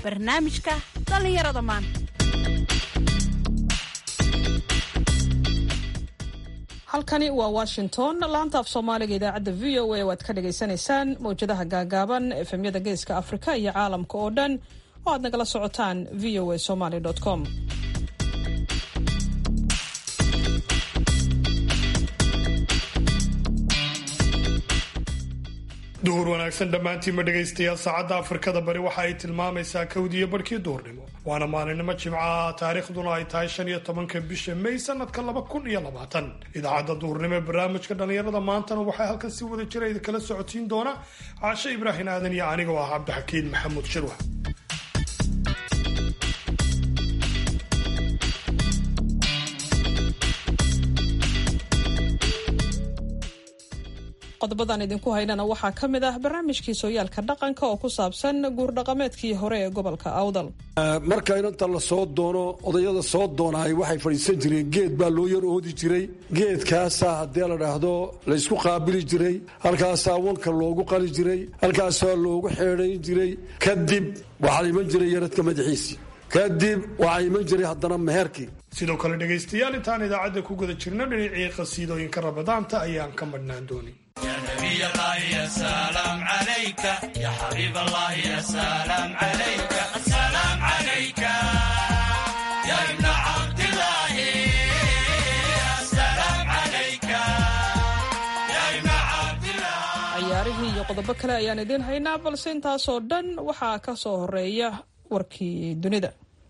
barnaamijka dhallinyarada maanta halkani waa washington laanta af soomaaliga idaacadda v o a waad ka dhagaysanaysaan mawjadaha gaagaaban efemyada geeska afrika iyo caalamka oo dhan oo aad nagala socotaan v o a somaly com duhur wanaagsan dhammaantiinma dhegaystayaal saacadda afrikada bari waxa ay tilmaamaysaa kawdiyo barhkii duhurnimo waana maalinimo jimcaha taariikhduna ay tahay shan iyo tobanka bisha may sanadka laba kun iyo labaatan idaacadda duhurnimo ee barnaamijka dhallinyarada maantana waxaa halkan si wada jira idinkala socotiin doona caashe ibraahim aadan iyo anigoo ah cabdixakiin maxamuud shirwa qodobadan idinku haynana waxaa ka mid ah barnaamijkii sooyaalka dhaqanka oo ku saabsan guurdhaqameedkii hore ee gobolka awdal marka inanta la soo doono odayada soo doonahay waxay fadhiisan jireen geed baa loo yar oodi jiray geedkaasaa haddii la dhaahdo laysku qaabili jiray halkaasaa wanka loogu qali jiray halkaasaa loogu xeedhayn jiray kadib waxaa iman jiray yaradka madaxiisii kadib waxaa iman jiray haddana meherkii sidoo kale dhegaystayaal intaan idaacadda ku guda jirno dhinacii qasiidooyinka rabadaanta ayaan ka madhnaan doonin ciyaarihii iyo qodobo kale ayaan idiin haynaa balse intaasoo dhan waxaa ka soo horeeya warkii dunida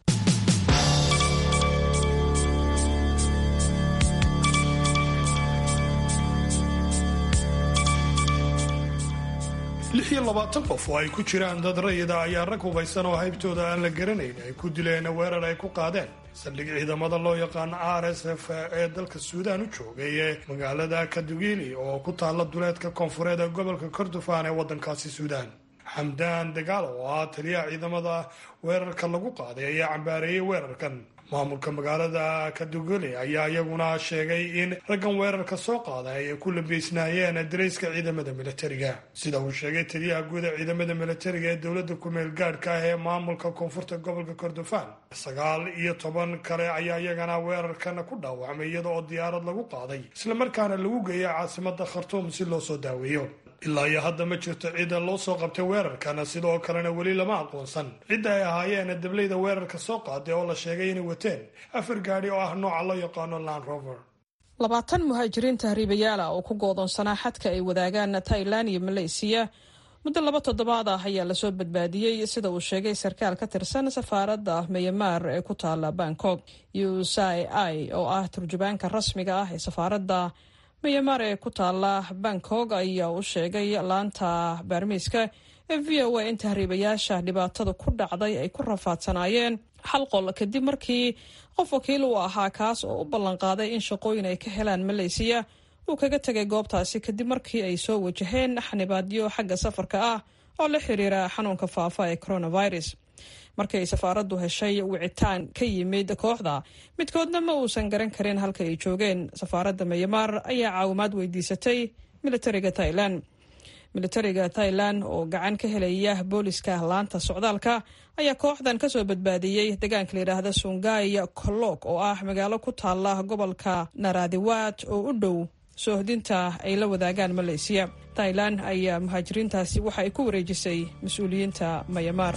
lix iyo labaatan qof oo ay ku jiraan dad rayida ayaa rag hubaysan oo haybtooda aan la garanayn ay ku dileen weerar ay ku qaadeen saldhig ciidamada loo yaqaano r s f ee dalka suudaan u joogay ee magaalada kadugili oo ku taalla duleedka koonfureed ee gobolka kordofan ee waddankaasi suudaan xamdaan dagaalo oo ah taliyaha ciidamada weerarka lagu qaaday ayaa cambaareeyey weerarkan maamulka magaalada kaduguli ayaa iyaguna sheegay in raggan weerarka soo qaaday ay ku labeysnaayeen darayska ciidamada militariga sida uu sheegay taliyaha guud ee ciidamada militariga ee dowladda ku-meel gaadhka ah ee maamulka koonfurta gobolka kordofan sagaal iyo toban kale ayaa iyagana weerarkan ku dhaawacmay iyada oo diyaarad lagu qaaday islamarkaana lagu geeyay caasimada khartuum si loo soo daaweeyo ilaa iyo hadda ma jirto cidda loo soo qabtay weerarkan sidoo kalena weli lama aqoonsan cidda ay ahaayeen dablayda weerarka soo qaaday oo la sheegay inay wateen afar gaadhi oo ah nooca loo yaqaano land rover labaatan muhaajiriin tahriibayaala oo ku goodoonsanaa xadka ay wadaagaan tailan iyo maleysiya muddo laba toddobaad ah ayaa lasoo badbaadiyey sida uu sheegay sarkaal ka tirsan safaaradda myanmar ee ku taala bangkok usai i oo ah turjubaanka rasmiga ah ee safaaradda myanmar ee ku taala bangkok ayaa u sheegay laanta baarmiiska ee v o a in tahriibayaasha dhibaatada ku dhacday ay ku rafaadsanaayeen hal qol kadib markii qof wakiil uu ahaa kaas oo u ballanqaaday in shaqooyin ay ka helaan maleysiya uu kaga tegay goobtaasi kadib markii ay soo wajaheen xanibaadyo xagga safarka ah oo la xiriira xanuunka faafa ee coronavirus markii ay safaaraddu heshay wicitaan ka yimid kooxda midkoodna ma uusan garan karin halka ay joogeen safaaradda myanmar ayaa caawimaad weydiisatay militariga thailand militariga thailand oo gacan ka helaya booliska laanta socdaalka ayaa kooxdan kasoo badbaadiyey deegaanka layidhaahda sungay kolog oo ah magaalo ku taala gobolka naradiwat oo u dhow soohdinta ay la wadaagaan maleysiya thailand ayaa muhaajiriintaasi waxa ay ku wareejisay mas-uuliyiinta myanmar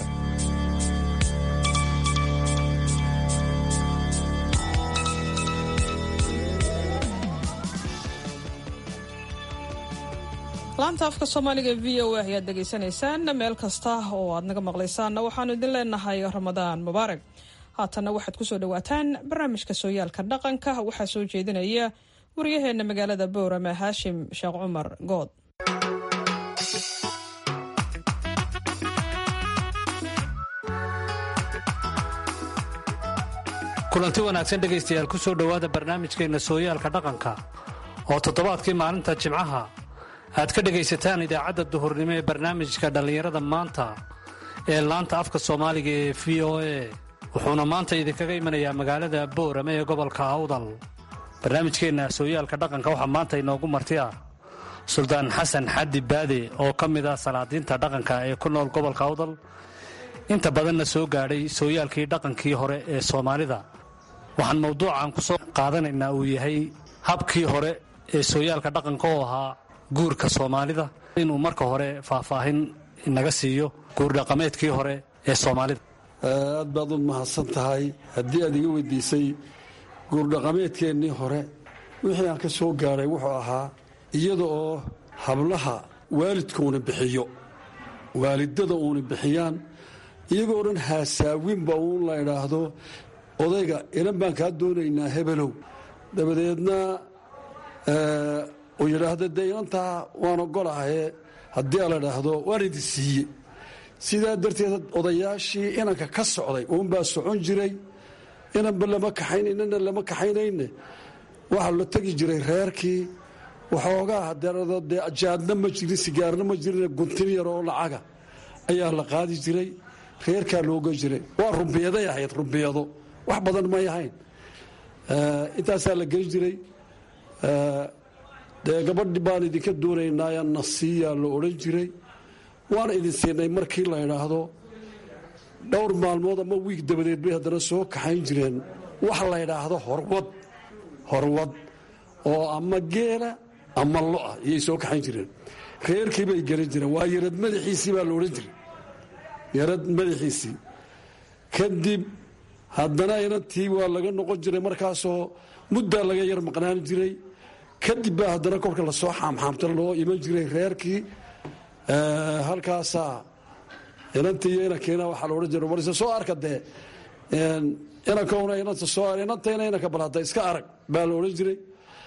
laanta afka soomaaliga v o a ayaad dhegaysanaysaan meel kasta oo aad naga maqlaysaanna waxaanu idin leenahay ramadaan mubaarak haatanna waxaad kusoo dhawaataan barnaamijka sooyaalka dhaqanka waxaa soo jeedinaya waryaheena magaalada boorama haashim sheekh cumar good kulanti wanaagsan dhegaystayaal ku soo dhowaada barnaamijkeenna sooyaalka dhaqanka oo toddobaadkii maalinta jimcaha aad ka dhegaysataan idaacadda duhurnimo ee barnaamijka dhallinyarada maanta ee laanta afka soomaaliga ee v o a wuxuuna maanta idinkaga imanayaa magaalada boorame ee gobolka awdal barnaamijkeenna sooyaalka dhaqanka waxaa maanta inoogu marti ah suldaan xasan xaddi baade oo ka mid ah salaadiinta dhaqanka ee ku nool gobolka awdal inta badanna soo gaadhay sooyaalkii dhaqankii hore ee soomaalida waxaan mawduucan ku soo qaadanaynaa uu yahay habkii hore ee sooyaalka dhaqanka oo ahaa guurka soomaalida inuu marka hore faahfaahin inaga siiyo guurdhaqameedkii hore ee soomaalida aad baad u mahadsan tahay haddii aad iga weydiisay guurdhaqameedkeennii hore wixii aan ka soo gaadhay wuxuu ahaa iyada oo hablaha waalidkuuna bixiyo waalidada uuna bixiyaan iyagoo dhan haasaawinba uun la idhaahdo odayga ilan baan kaa doonaynaa hebelow dabadeedna uu yidhaahdo dee inantaa waan ogolahaye haddii a la idhaahdo waan idin siiye sidaa darteed odayaashii inanka ka socday uunbaa socon jiray inanba lama kaxaynaynana lama kaxaynayne waxaa la tegi jiray reerkii waxoogaa dee jaadna ma jirin sigaarna ma jirin guntin yar oo lacaga ayaa la qaadi jiray reerkaa looga jiray waa rumbiyaday ahayd rumbiyado wax badan may ahayn intaasaa la geli jiray dee gabadhi baan idinka doonaynaa nasiiyaa la odhan jiray waana idin siinay markii la idhaahdo dhowr maalmood ama wiig dabadeed bay haddana soo kaxayn jireen wax la ydhaahdo horwad horwad oo ama geela ama lo'a iyay soo kaxayn jireen reerkii bay gelin jireen waa yarad madaxiisii baa la odhan jiray yarad madaxiisii kadib haddana inantii waa laga noqon jiray markaasoo muddaa laga yar maqnaan jiray kadib baa haddana kolka lasoo xaamxaamta loo iman jiray reerkii halkaasaa inantii iyo inankiina waxaa la odhan jiray warse soo arka dee inankuna inanta soo inantayna inanka bal hadda iska arag baa la odhan jiray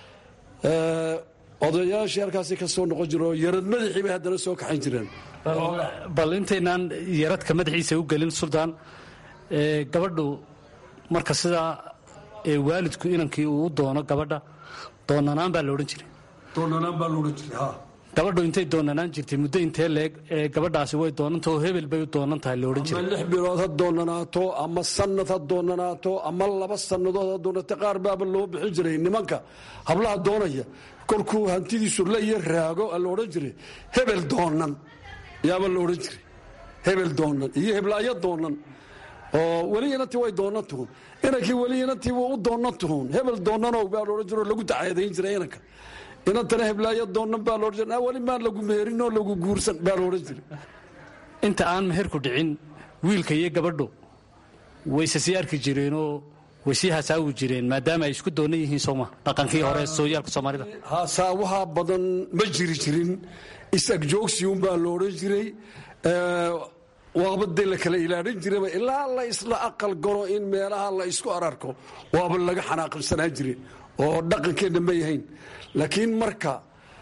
odayaashii halkaasi ka soo noqon jira oo yarad madaxii bay haddana soo kaxayn jireen bal intaynaan yaradka madaxiisa u gelin suldaan gabadhu marka sidaa waalidku inankii uu u doono gabadha doonanaan baa la odhan jiray doonanaan baa la odhan jiray ha gabadhu intay doonanaan jirtay muddo intee leeg ee gabadhaasi way doonantao hebel bay u doonan tahay la odhan ama jiray lix bilood ha doonanaato ama sanad ha doonanaato ama laba sannadood ha doonata qaar baaba loo bixin jiray nimanka hablaha doonaya kolkuu hantidiisu la iyo raago a la odhan jiray hebel doonan yaaba la odhan jiray hebel doonan iyo heblaayo doonan oo weli inantii way doonan tuhun inankii weli inantii wuu u doonan tuhun hebel doonanow baa la odhan jiro oo lagu dacaadayn jiray inanka inantana heblaayo doonan baa la odhan jiray weli maan lagu meherin oo lagu guursan baa la odhan jiray inta aan meherku dhicin wiilka iyo gabadhu wayse sii arki jireenoo way sii hasaawi jireen maadaama ay isku doonan yihiin sooma dhaqankii hore sooyaalka soomaalida hasaawaha badan ma jiri jirin is-agjoogsiunbaa la odhan jiray waaba dee la kala ilaalin jiraba ilaa la isla aqal galo in meelaha la isku ararko waaba laga xanaaqsanaan jire oo dhaqankeenna ma yahayn laakiin marka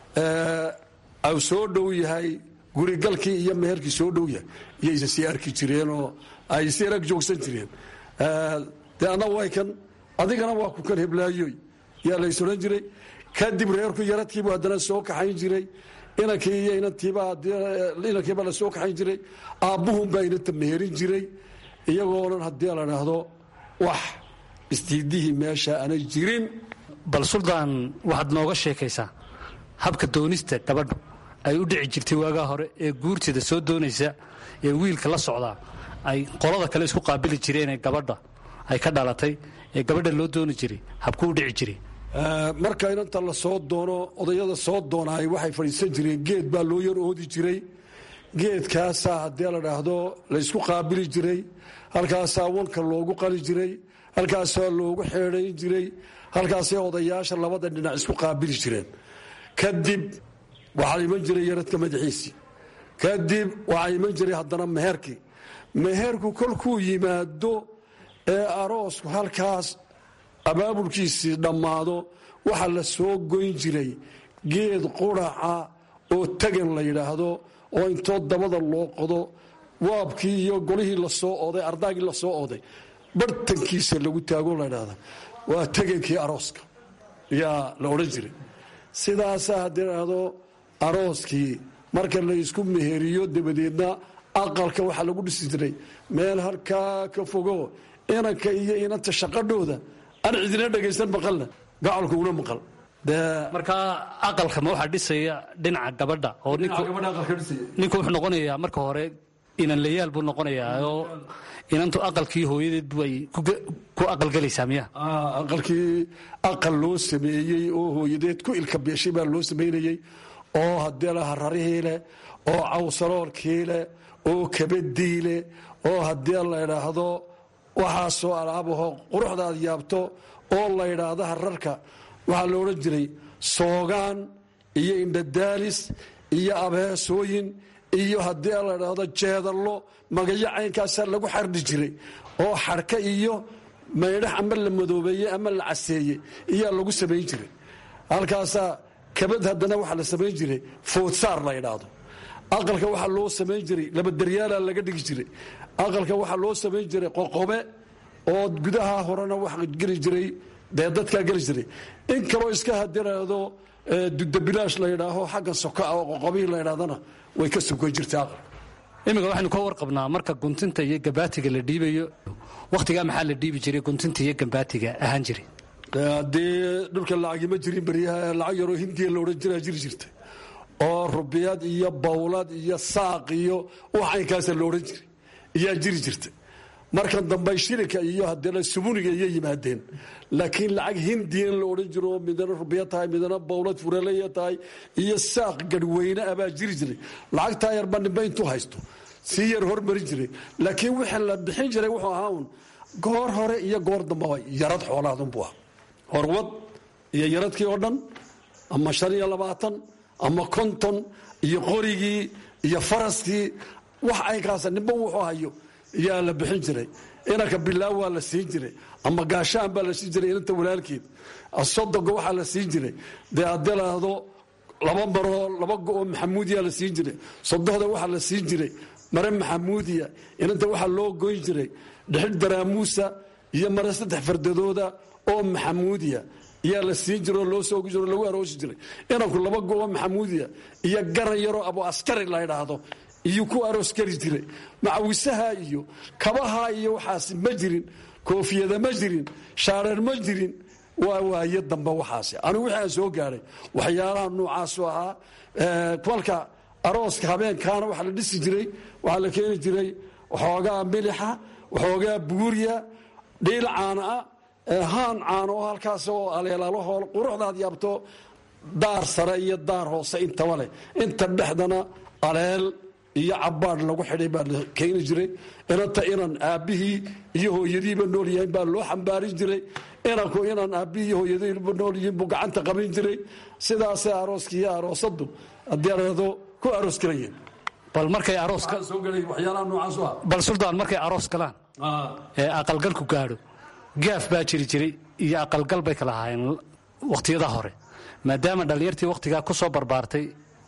au soo dhow yahay gurigalkii iyo meherkii soo dhow yahay iyayse sii arki jireenoo ay sii arag joogsan jireen dee anna way kan adigana waa ku kan heblaayoy yaa lays odhan jiray kadib reerku yaradkiibu haddana soo kaxayn jiray inankii iyo inantiibaa la soo kaxayn jiray aabbuhunbaa inanta meherin jiray iyagoonan haddii la dhaahdo wax istiidihii meesha aanay jirin bal suldaan waxaad nooga sheekaysaa habka doonista gabadhu ay u dhici jirtay waagaa hore ee guurteeda soo doonaysa ee wiilka la socdaa ay qolada kale isku qaabili jireen ee gabadha ay ka dhalatay ee gabadha loo dooni jiray habkuu u dhici jiray marka inanta la soo doono odayada soo doonaay waxay fadhiisan jireen geed baa loo yar oodi jiray geedkaasaa haddii la dhaahdo laysku qaabili jiray halkaasaa wanka loogu qali jiray halkaasaa loogu xeedayn jiray halkaasay odayaasha labada dhinac isku qaabili jireen kadib waxaa iman jiray yaradka madaxiisii kadib waxaa iman jiray haddana meherkii meherku kolkuu yimaado ee aroosku halkaas abaabulkiisii dhammaado waxaa la soo goyn jiray geed quraca oo tagan la yidhaahdo oo intoo dabada loo qodo waabkii iyo golihii lasoo oday ardaagii lasoo oday bartankiisa lagu taago la ydhahda waa tegankii arooska yaa la odhan jiray sidaasaa haddii dhahdo arooskii marka la isku meheriyo dabadeedna aqalka waxaa lagu dhisi jiray meel halkaa ka fogo inanka iyo inanta shaqadhooda aan cidina dhagaysan maqalna gacalku una maqal markaa aqalka ma waxaa dhisaya dhinaca gabadha oo ninku ninku wuxuu noqonayaa marka hore inanlayaal buu noqonayaa oo inantu aqalkii hooyadeed ay ku aqalgelaysaa miya aqalkii aqal loo sameeyey oo hooyadeed ku ilka beeshay baa loo samaynayey oo haddii la hararihii leh oo cawsaloolkii leh oo kabadii leh oo haddii la idhaahdo waxaasoo alaabaho quruxdaad yaabto oo la idhaahdo hararka waxaa la odhan jiray soogaan iyo indhadaalis iyo abeesooyin iyo haddii la idhaahdo jeedallo magayo caynkaasaa lagu xardhi jiray oo xarka iyo maydhax ama la madoobeeyey ama la caseeyey iyaa lagu samayn jiray halkaasaa kabad haddana waxaa la samayn jiray foodsaar la idhaahdo aqalka waxaa loo samayn jiray labadaryaala laga dhigi jiray aqalka waxaa loo samayn jiray qoqobe oo gudaha horena wax geli jiray dee dadkaa geli jiray in kaloo iska hadiraado dudabilaash la yidhaaho xagga soka oo qoqobihii la ydhahdana way ka sugan jirtay aqalka iminka waxaynu ka warqabnaa marka guntinta iyo gambaatiga la dhiibayo wakhtigaa maxaa la dhiibi jiray guntinta iyo gambaatiga ahaan jiray haddii dhulka lacagima jirin beryaha lacag yaroo hindiya la odhan jiraa jiri jirtay oo rubiyad iyo bawlad iyo saaq iyo wax caynkaasa la odhan jiray iyaa jiri jirtay markan dambe shilinka iyo haddana subuniga iyo yimaadeen laakiin lacag hindiyan la odhan jiro oo midana rubiya tahay midana bawlad furaleya tahay iyo saaq garhweyne abaa jiri jiray lacagtaa yarba nimbe intuu haysto sii yar hormarin jiray laakiin wixii la bixin jiray wuxuu ahaa un goor hore iyo goor dambaba yarad xoolaadunbuu ah horwad iyo yaradkii oo dhan ama shan iyo labaatan ama konton iyo qorigii iyo faraskii wax aynkaasa nimba wuxuu hayo yaa la bixin jiray inanka bilaa waa la siin jiray ama gaashaan baa la siin jiray inanta walaalkeed sodoga waxaa la siin jiray dee haddii laahdo laba maroo laba go-oo maxamuudiya la siin jiray sodohda waxaa la siin jiray mare maxamuudiya inanta waxaa loo goyn jiray dhexil daraamuusa iyo mare saddex fardadooda oo maxamuudiya iyaa la siin jiro loo soogi jiro lagu aroosi jiray inanku laba go-oo maxamuudiya iyo garan yaroo abu askari la ydhaahdo iyo ku aroos geli jiray macawisaha iyo kabaha iyo waxaas ma jirin koofiyada ma jirin shaareer ma jirin waa waaye dambe waxaas anigu wixii aan soo gaadhay waxyaalaha noocaasu ahaa kolka arooska habeenkaana waxaa la dhisi jiray waxaa la keeni jiray waxoogaa milixa waxoogaa buuriya dhiil caana ah haan caano oo halkaas oo aleelalaho quruxdaad yaabto daar sare iyo daar hoose intaba leh inta dhexdana aleel iyo cabaadh lagu xidhay baa la keeni jiray inanta inan aabbihii iyo hooyadiiba nool yahayn baa loo xambaarin jiray inanku inan aabbihii iyo hooyadiiba nool yihiin buu gacanta qabin jiray sidaasay arooskii iyo aroosadu haddii areedo ku aroos galayeen bal markay arooska soo gelay waxyaalaha noocaas ah bal suldaan markay aroos galaan ee aqalgalku gaadho gaaf baa jiri jiray iyo aqalgal bay kala ahaayeen wakhtiyada hore maadaama dhallinyartii wakhtigaa ku soo barbaartay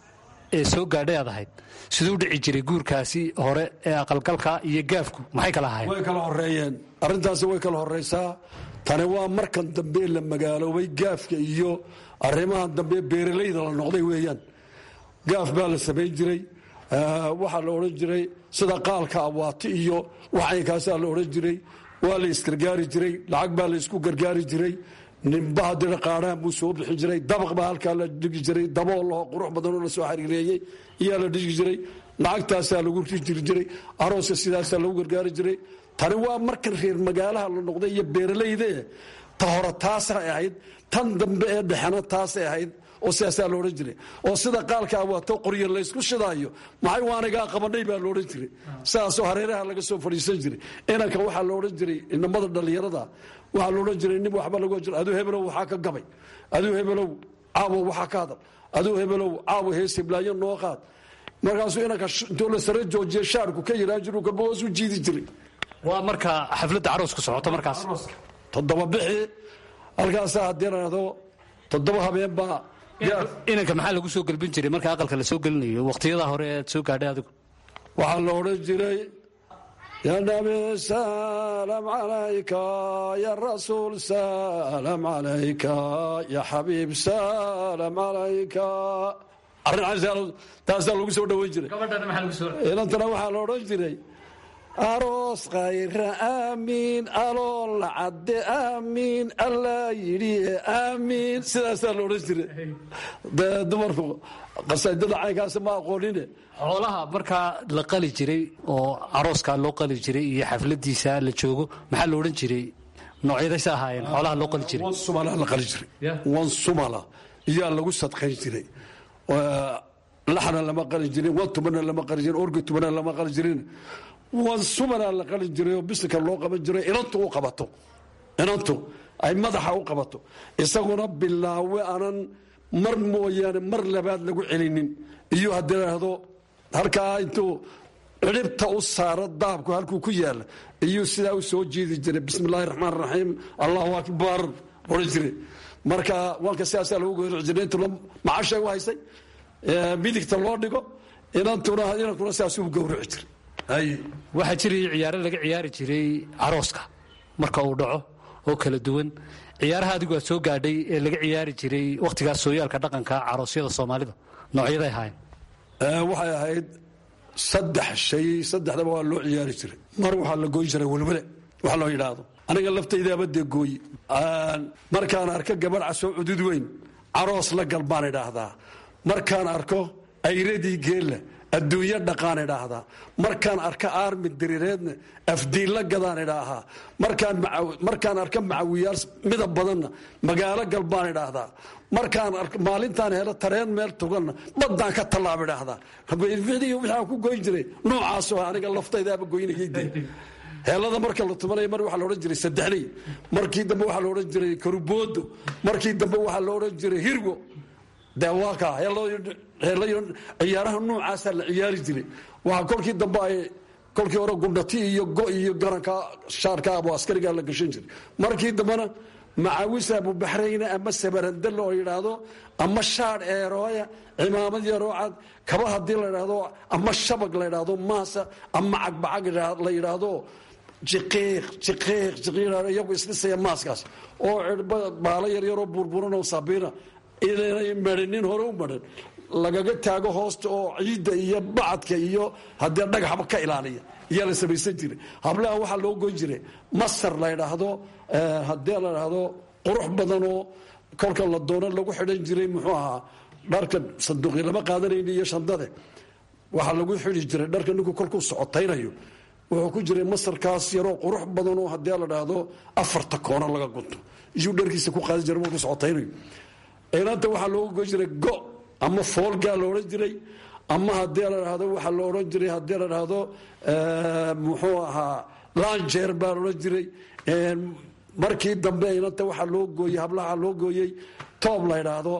ee soo gaadhay aad ahayd siduu dhici jiray guurkaasi hore ee aqalgalka iyo gaafku maxay kala ahaayeen way kala horeeyeen arrintaasi way kala horeysaa tani waa markan dambe la magaaloobay gaafka iyo arrimahan dambe beeralayda la noqday weeyaan gaaf baa la samayn jiray waxaa la odhan jiray sida qaalka awaati iyo waxaynkaasaa la odhan jiray waa la isgargaari jiray lacag baa la isku gargaari jiray nimba haddina qaadhaan buu soo bixin jiray dabaq baa halkaa la dhigi jiray daboo laho qurux badanoo lasoo xariireeyey iyaa la dhigi jiray lacagtaasaa lagu jiri jiray arooska sidaasaa lagu gargaari jiray tani waa markan reer magaalaha la noqday iyo beeralayde ta hore taasay ahayd tan dambe ee dhexena taasay ahayd oo sidaasaa la odhan jiray oo sida qaalka awaato qoryo laysku shidaayo maxay waanigaa qabanay baa laodhan jiray sidaasoo hareeraha laga soo fadhiisan jiray inanka waxaa la odhan jiray inamada dhallinyarada waxaa la odhan jiray nin waxba lagu jiro aduu hebelow waxaa ka gabay aduu hebelow caawo waxaa ka hadal aduu hebelow caawo hees hiblaayo noo qaad markaasuu inanka intuu la sare joojiya shaarku ka yiraa jiru kalba hoos u jiidi jiray waa marka xafladda caroosku socoto markaas toddoba bixi halkaasaa haddii laado toddoba habeen baa inanka maxaa lagu soo gelbin jiray marka aqalka la soo gelinayo wakhtiyada hore ead soo gaadhay adigu waxaa la odhan jiray ya nabi salam calayka ya rasuul salam calayka ya xabiib salam calayka arrin taasaa lagu soo dhoweyn jiray inantana waxaa la odhan jiray aroos khayra aamiin alool cadde aamiin allaa yidhi aamiin sidaasaa la odhan jiray dee dumarku qasaidada caynkaasi ma aqoonine xoolaha markaa la qali jiray oo arooskaa loo qali jiray iyo xafladiisa la joogo maxaa la odhan jiray noocyadaysa ahaayeen xoolaha loo qali jiray wan sumala la qali jiray wan sumala iyaa lagu sadqayn jiray laxna lama qali jirin wan tumana lama qali jirin orgi tumana lama qali jirin wan sumana la qali jiray oo bisinka loo qaban jiray inantu u qabato inantu ay madaxa u qabato isaguna bilaawe aanan mar mooyaane mar labaad lagu celinin iyo haddii idhaahdo halkaa intuu ciribta u saaro daabku halkuu ku yaala iyuu sidaa u soo jeedi jiray bismi illaahi raxmaan raxiim allahu akbar odhan jiray marka waanka sidaasaa lagu goyri jiray intu macashay u haysay midigta loo dhigo inantuna inankuna sidaasuu gowrici jiray waxaa jiraya ciyaaro laga ciyaari jiray carooska marka uu dhaco oo kala duwan ciyaaraha adigu aad soo gaadhay ee laga ciyaari jiray wakhtigaas sooyaalka dhaqanka caroosyada soomaalida noocyaday ahaayeen waxay ahayd saddex shay saddexdaba waa loo ciyaari jiray mar waxaa la gooyi jiray welwele wax loo yidhaahdo aniga laftaydaaba dee gooyi markaan arko gabadh casoo cudud weyn caroos la gal baan idhaahdaa markaan arko ayradii geella adduunyo dhaqaan idhaahdaa markaan arko aarmi diriireedna afdiilla gadaan idhaahaa markaan arko macawiyaal midab badanna magaalo gal baan idhaahdaa markaan maalintaan helo tareen meel tuganna baddaan ka tallaab idhaahdaa waxaan ku goyn jiray noocaasoo aniga laftaydaaba goynayayde heelada marka la tumanaya mar waxaa la odhan jiray saddexley markii dambe waxaa la odhan jiray karuboodo markii dambe waxaa la odhan jiray hirgo dee waa kaa ciyaaraha noocaasaa la ciyaari jiray waxaa kolkii dambe ay kolkii hore gundhati iyo go iyo garanka shaarka abu askarigaa la gashan jiray markii dambena macawis abubaxrayne ama sabarandale oo yidhaahdo ama shaadh eerooya cimaamad yaroo cad kaba haddii la yidhaahdo ama shabag la yidhaahdo maasa ama cagbacag la yidhaahdo jiqiiq jiqiiq jiqiiq iyagu isdhisaya maaskaas oo baalo yaryaroo burburan oo sabiina inay marinin hore u marin lagaga taago hoosta oo ciidda iyo bacadka iyo haddee dhagaxba ka ilaaliya iyaa la samaysan jiray hablaha waxaa loo goyn jiray masar la ydhaahdo haddii la dhaahdo qurux badanoo kolka la doono lagu xidhan jiray muxuu ahaa dharka sanduuqi lama qaadanayni iyo shandade waxaa lagu xidi jiray dharka ninku kolkuu socotaynayo wuxuu ku jiray masarkaas yaroo qurux badanoo haddii la dhaahdo afarta koono laga gunto iyuu dharkiisa ku qaadan jiray markuu socotaynayo inanta waxaa looga goyn jiray go ama foolgaa la odhan jiray ama haddii la dhahdo waxaa la odhan jiray haddii la dhahdo muxuu ahaa lanjeer baa la odhan jiray markii dambe inanta waxaa loo gooyey hablaha loo gooyey toob la ydhaahdo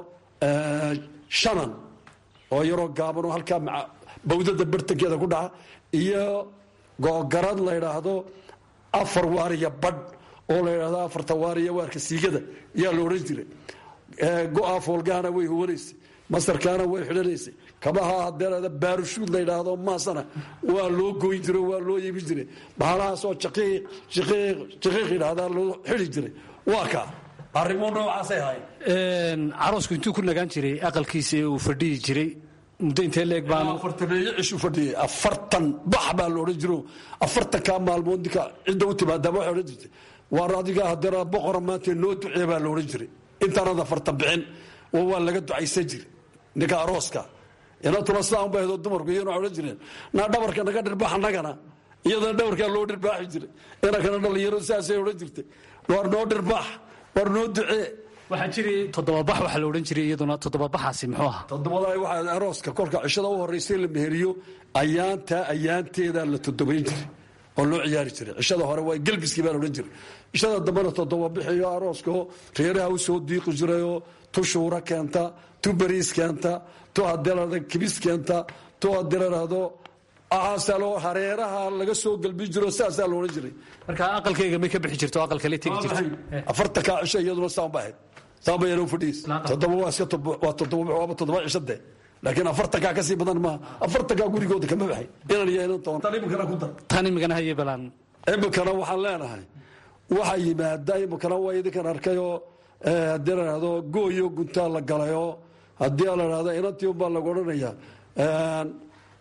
shanan oo yaroo gaaban oo halkaa bawdada bartankeeda ku dhaca iyo googarad la ydhaahdo afar waariya badh oo la ydhahdo afarta waariya waarka siigada yaa la odhan jiray go-a foolgahana way huwanaysay masarkaana way xidhanaysay kabaha hadeerada baarushuud la ydhaahdo maasana waa loo goyn jiro waa loo yebi jiray bahalahaasoo jaqiiq jiqiiq jiqiiq yidhaahdaa loo xidi jiray waa kaa arrimo noocaasay ahayn caroosku intuu ku nagaan jiray aqalkiisa ee uu fadhiyi jiray muddo intee leeg baan afartaneeyo cishu fadhiyay afartan bax baa la odhan jiro afartankaa maalmood ninka cidda u timaadaaba waxay odhan jirtay waar adiga hadeera boqora maanta noo ducee baa la odhan jiray intaanad afartan bixin waa laga ducaysan jiray ninka arooska inantuna sidaa unba ahdo dumarku iyana odhan jireen naa dhabarka naga dhirbaax annagana iyadana dhabarkaa loo dhirbaaxi jiray inankana dhalinyaro sidaasay odhan jirtay waar noo dhirbaax waar noo ducee waxaa jiray toddobabax waxaa la odhan jiray iyaduna toddobabaxaasi muxuu ahaa toddobada waxaa arooska kolka cishada u horraysay la meheriyo ayaantaa ayaanteedaa la toddobayn jiray oo loo ciyaari jiray cishada hore waa gelbiskii baa la odhan jiray cishada dambena toddoba bixiyo arooskao reeraha u soo diiqi jirayoo tu shuura keenta tu bariis keenta tu hadeelada kibis keenta tu haddii la dhahdo aasalo hareeraha laga soo gelbin jiro sidaasaa la odhan jiray marka aqalkayga may ka bixi jirto aqalkale tegi jirto afartankaa cisho iyaduna saan ba ahayd saan ba yana fadhiis toddoba waa iska waa toddoba waaba toddoba cisho dee laakiin afartankaa kasii badan maaha afartankaa gurigooda kama baxay inan iyo inan toban tan imikana ku dar tan imikana haye balaan imikana waxaan leenahay waxaa yimaada imikana waa idinkan arkayoo haddii la dhahdo gooyo guntaa la galayoo haddii la dhahdo inantii unbaa lagu odhanaya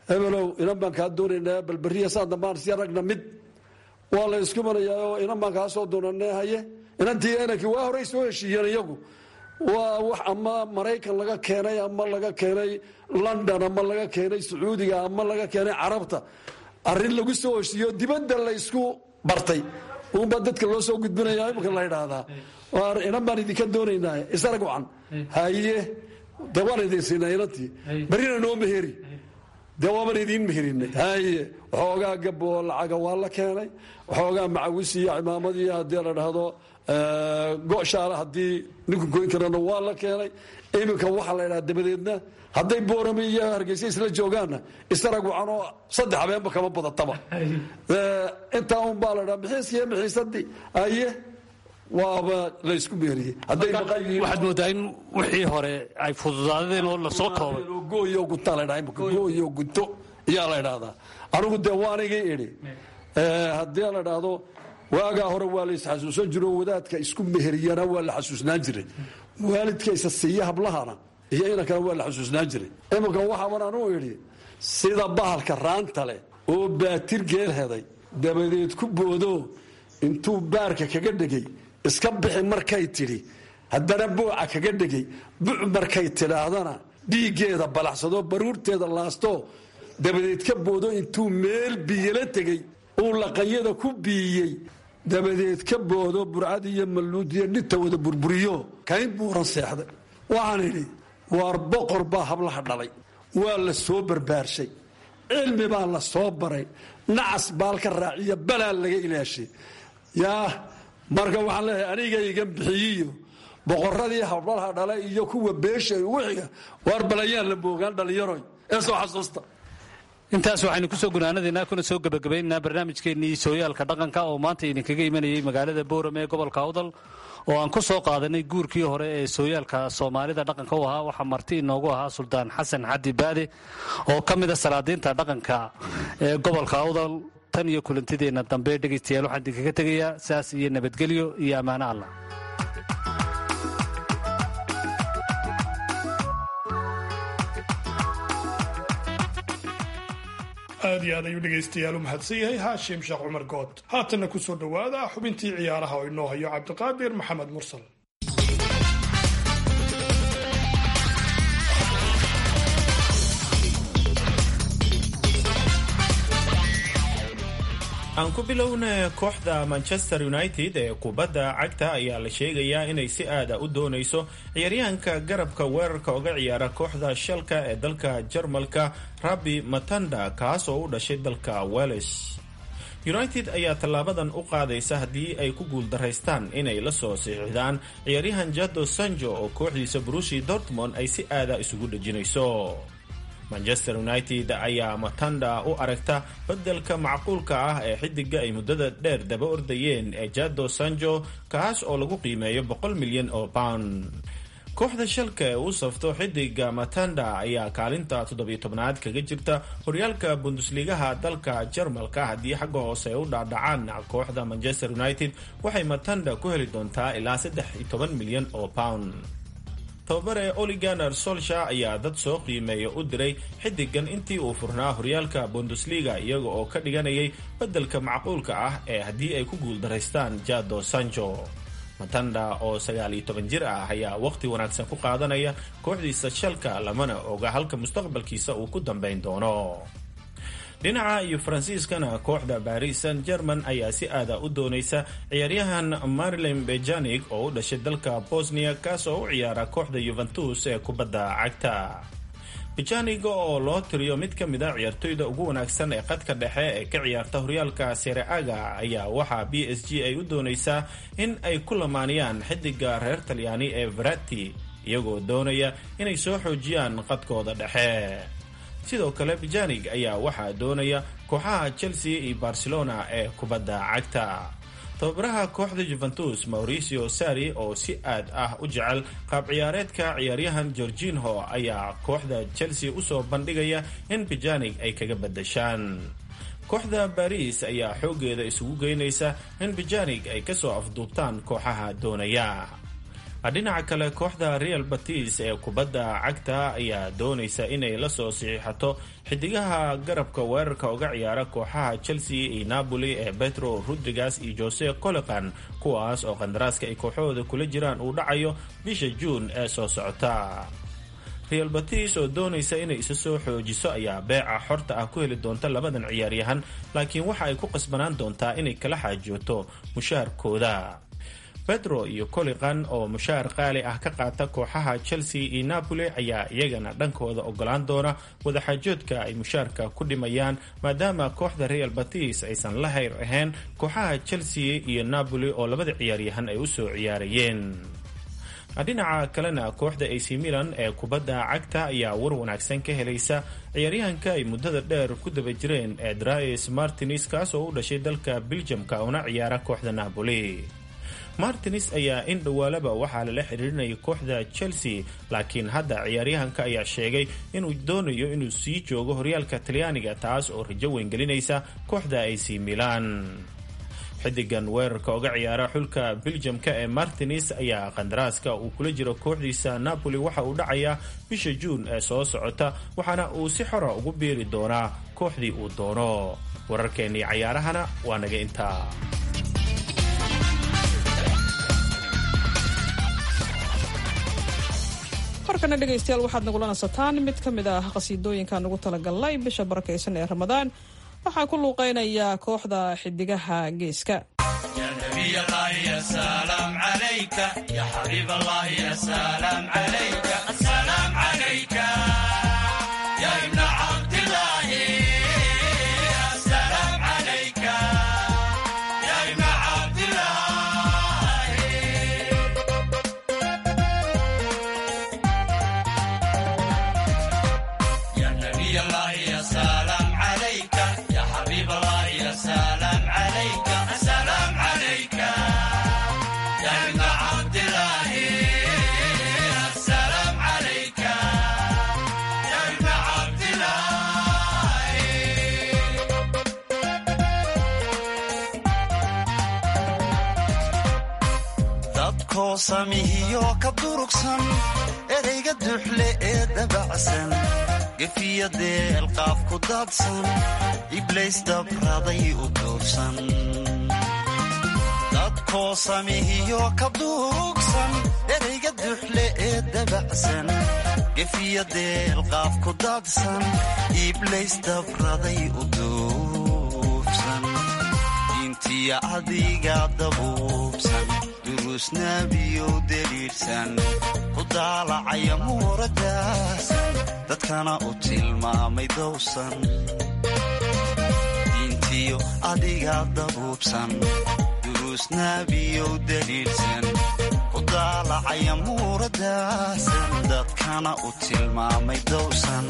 hebelow inan baan kaa doonaynaa bal berriya saa dambaan si ragna mid waa la isku marayaa oo inan baan kaa soo doonanee haye inantii inankii waa horey soo heshiiyeen iyagu waa wax ama maraykan laga keenay ama laga keenay london ama laga keenay sacuudiga ama laga keenay carabta arrin lagu soo heshiiyo dibadda la isku bartay uunbaa dadka loo soo gudbinaya imika la idhaahdaa inan baan idinka doonaynaa isarag wacan haye de waan idin siinaa inantii berrina noo meheri dee waaban idiin meherinay haye waxoogaa gaboo lacaga waa la keenay waxoogaa macawis iyo cimaamadiiyo haddii la dhahdo goshaale haddii ninku goyn karana waa la keenay iminka waxaa la ydhaha dabadeedna hadday boorame iyo hargeysa isla joogaanna isarag wacan oo saddex habeenba kama badataba intaa un baa la dhaa mixiiskiiyo mixiisadii haye waaba laysku meeriyey waxaad moodaa in wixii hore ay fududaadeen oo lasoo koobay gooyo guntaa la dhaa imika gooyo gunto ayaa la idhaahdaa anigu dee waanigii idhi haddii la dhahdo waagaa hore waa la isxasuusan jiro wadaadka isku meheriyana waa la xasuusnaan jiray waalidka isa siiya hablahana iyo inankana waa la xasuusnaan jiray iminka waxaaban anuu idhi sida bahalka raanta leh oo baatir geel heday dabadeed ku boodo intuu baarka kaga dhegay iska bixi markay tidhi haddana buuca kaga dhegay buc markay tidhaahdana dhiiggeeda balaxsadoo baruurteeda laasto dabadeed ka boodo intuu meel biyala tegey uu laqanyada ku biiyey dabadeed ka boodo burcad iyo malluud iyo dhinta wada burburiyo kayn buuran seexday waxaan idhi waar boqor baa hablaha dhalay waa la soo barbaarshay cilmi baa la soo baray nacas baalka raaciya balaa laga ilaashay yaa marka waxaan leeyahay anigaygan bixiyiyo boqoradii hablaha dhalay iyo kuwa beesha ugu xiga waar balayaan la boogaan dhallinyaroy ee soo xasuusta intaas waxaynu kusoo gunaanadaynaa kuna soo gebagabaynaynaa barnaamijkeennii sooyaalka dhaqanka oo maanta idinkaga imanayay magaalada boorame ee gobolka awdal oo aan ku soo qaadanay guurkii hore ee sooyaalka soomaalida dhaqanka u ahaa waxaa marti inoogu ahaa suldaan xasan xadi baade oo ka mida salaadiinta dhaqanka ee gobolka awdal tan iyo kulantideenna dambe dhegaystayaal waxaan idinkaga tegayaa saas iyo nabadgelyo iyo ammaano allah aad iyo aad ayuu dhegaystayaal u mahadsan yahay haashim sheekh cumar good haatanna ku soo dhowaada xubintii ciyaaraha oo inoo hayo cabdiqaadir maxamed mursal aan ku bilowna kooxda manchester united ee kubadda cagta ayaa la sheegayaa inay si aada u doonayso ciyaaryahanka garabka weerarka uga ciyaara kooxda shalka ee dalka jarmalka rabi matanda kaas oo u dhashay dalka welles united ayaa tallaabadan u qaadaysa haddii ay ku guuldaraystaan inay la soo siixdaan ciyaaryahan jado sanjo oo kooxdiisa brushi dortmond ay si aada isugu dhejinayso manchester united ayaa matanda u aragta beddelka macquulka ah ee xidiga ay muddada dheer daba ordayeen ee jado sanjo kaas oo lagu qiimeeyo boqol milyan oo pound kooxda shalka ee u safto xidiga matanda ayaa kaalinta toddobiyo tobnaad kaga jirta horyaalka bundusligaha dalka jarmalka haddii xagga hoose ay u dhaadhacaan kooxda manchester united waxay matanda ku heli doontaa ilaa saddex iyo toban milyan oo pound tababare oliganer solsha ayaa dad soo qiimeeya u diray xidigan intii uu furnaa horyaalka bundesliga iyaga oo ka dhiganayay beddelka macquulka ah ee haddii ay ku guuldaraystaan jado sanjo matanda oo sagaal iyo toban jir ah ayaa waqti wanaagsan ku qaadanaya kooxdiisa shalka lamana oga halka mustaqbalkiisa uu ku dambayn doono dhinaca iyo faransiiskana kooxda baris san german ayaa si aada u doonaysa ciyaaryahan marilyn bejanig oo u dhashay dalka bosnia kaas oo u ciyaara kooxda yuventus ee kubadda cagta bejanig oo loo tiriyo mid ka mid a ciyaartoyda ugu wanaagsan ee qadka dhexe ee ka ciyaarta horyaalka sereaga ayaa waxaa b s g ay u doonaysaa in ay ku lamaaniyaan xidiga reer talyaani ee verati iyagoo doonaya inay soo xoojiyaan qadkooda dhexe sidoo kale bejanig ayaa waxaa doonaya kooxaha chelsea iyo barcelona ee kubadda cagta tababaraha kooxda juventus mauricio sari oo si aad ah u jecel qaab ciyaareedka ciyaaryahan gorginho ayaa kooxda chelsea usoo bandhigaya in bejanig ay kaga badashaan kooxda baris ayaa xooggeeda isugu geynaysa in bejanig ay kasoo afduubtaan kooxaha doonaya dhinaca kale kooxda real batis ee kubadda cagta ayaa doonaysa inay la soo saxiixato xidigaha garabka weerarka uga ciyaara kooxaha chelsea iyo napoli ee petro rodrigas iyo jose coleqan kuwaas oo qandaraaska ay kooxahooda kula jiraan uu dhacayo bisha juun ee soo socota real batis oo doonaysa inay isa soo xoojiso ayaa beeca xorta ah ku heli doonta labadan ciyaaryahan laakiin waxa ay ku qasbanaan doontaa inay kala xaajooto mushaharkooda pedro iyo coliqan oo mushaar qaali ah ka qaata kooxaha chelsea iyo napoli ayaa iyagana dhankooda ogolaan doona wadaxaajoodka ay mushaarka ku dhimayaan maadaama kooxda real batis aysan la hayr ahayn kooxaha chelsea iyo napoli oo labada ciyaaryahan ay usoo ciyaarayeen dhinaca kalena kooxda ac milan ee kubadda cagta ayaa war wanaagsan ka helaysa ciyaaryahanka ay muddada dheer ku daba jireen ee drais martins kaas oo u dhashay dalka beljamka una ciyaara kooxda napoli martins ayaa in dhowaalaba waxaa lala xiriirinayay kooxda chelsea laakiin hadda ciyaaryahanka ayaa sheegay inuu doonayo inuu sii joogo horyaalka talyaaniga taas oo rajo weyngelinaysa kooxda ac milan xidigan weerarka uga ciyaara xulka beljamka ee martins ayaa qandaraaska uu kula jiro kooxdiisa napoli waxa uu dhacayaa bisha juun ee soo socota waxaana uu si xora ugu biiri doonaa kooxdii uu doono wararkeennii cayaarahana waa naga intaa markana dhegaystayaal waxaad nagula nasataan mid ka mid ah qasiidooyinkaan ugu talagalnay bisha barakaysan ee ramadaan waxaa ku luuqeynaya kooxda xidigaha geeska samihiyo ka durugsan erayga duxle ee dabacsan gefiya deelqaaf ku daadsan iblays dabraday u duubsan dadkoo samihiyo ka durugsan erayga duxle ee dabacsan gefiya deelqaaf ku daadsan iblays dabraday u duubsan diintiya adiga dabuubsan durusnaabiyow deliirsan ku daalacaya muuradaasan dadkana u tilmaamay dowsan diintiyo adiga dabuubsan durusnaabiyow deliirsan ku daalacaya muuradaasan dadkana u tilmaamay dowsan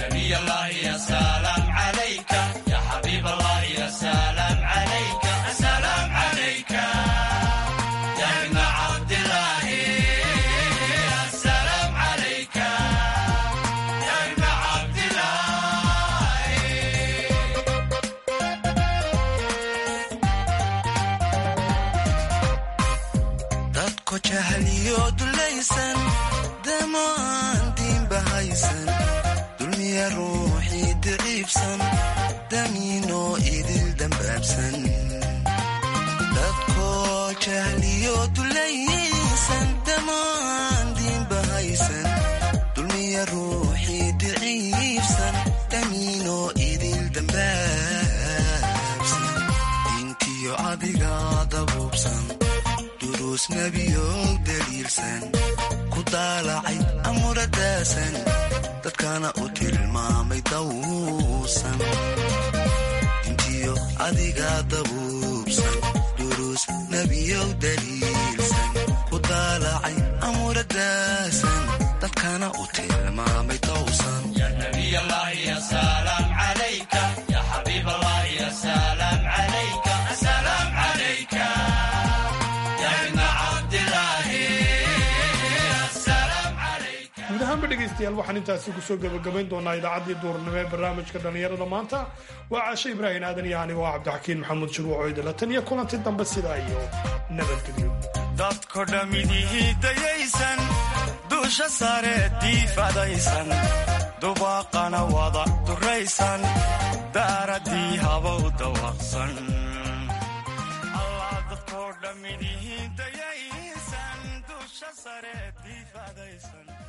jahliyo dulaysan damo aan diinba haysan dulmiya ruuxii daciifsan damiinoo idil dambaabsan dadkoo jahliyo dulaysan damo aan diinba haysan dulmiya ruuxii daciifsan damiinoo idil dambaabsan diintiyo adiga dabuubsan nabiyog daliilsan ku daalacay amuradaasan dadkana u tilmaamay dawsan intiyo adiga dabuubsan duruus nebiyog daliilsan ku daalacay amuradaasan dadkana u tilmaamay dawsan guud ahaanba dhegaystayaal waxaan intaasi kusoo gebagabayn doonaa idaacaddii duurnimo ee barnaamijka dhallinyarada maanta waa caashe ibraahin aadan iyo anigo cabdixakiin maxamuud shirwac oydala tan iyo kulanti dambe sidaa iyo nabadgelyo dadko dhammidihii dayaysan duusha sare diifadaysan dubaaqana wada duraysan daaradii habow dawaqsan allah dadko dhammidihii dayaysan duusha sare diifadaysan